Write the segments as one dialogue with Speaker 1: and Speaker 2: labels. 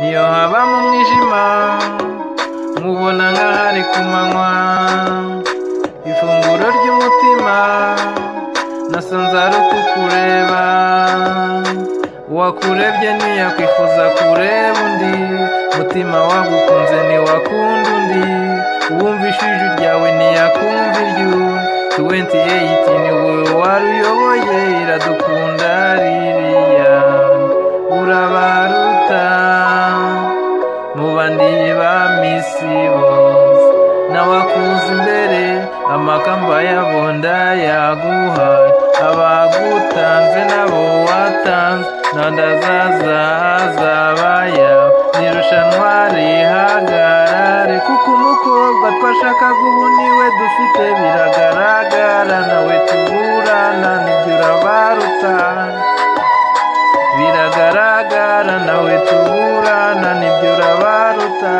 Speaker 1: niyo haba mu mwijima nkubona nk'ahari ku manywa ifunguro ry'umutima nasanze ari ukukureba uwakurebye ntiyakwifuza kureba undi mutima wagukunze ntiwakunda undi uwumvishe ijwi ryawe ntiyakumva iryo tuwenti eyiti ni wowe waruyoboye iradukunda ririya urabaruta mu bandi ba misi bose nawe akuza imbere amakamba y'abonda yaguhaye abagutanze nabo watanze ntandazazazabaya nirushanwa rihagarare kuko umukobwa twashakaga ubu niwe dufite biragaragara nawe tuburana nibyo urabaruta biragaragara nawe tuburana nibyo urabaruta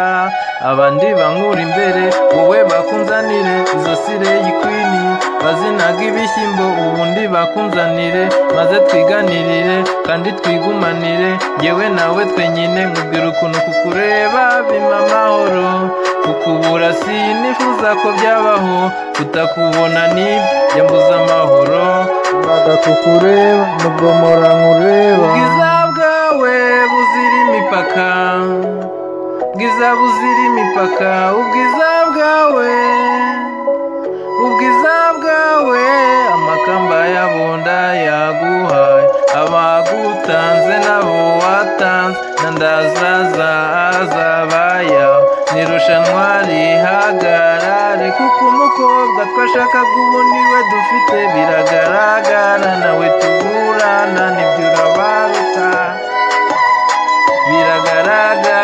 Speaker 1: abandi bankura imbere wowe bakunzanire izo sire yikwini bazinaga ibishyimbo ubundi bakunzanire maze twiganirire kandi twigumanire yewe nawe twenyine nkubwira ukuntu kukureba bima amahoro kukubura sinifuza ko byabaho kutakubona ni yambuze amahoro baga kukureba nubwo mpora nkureba ubwiza bwawe buzira imipaka ubwiza buzira imipaka ubwiza bwawe ubwiza bwawe amakamba y'abunda yaguhaye abagutanze nabo watanze nandazaza azabaya nirushanwa rihagarare kuko umukobwa twashakaga ubu niwe dufite biragaragara nawe tuburana nibyo urabaruta biragaragara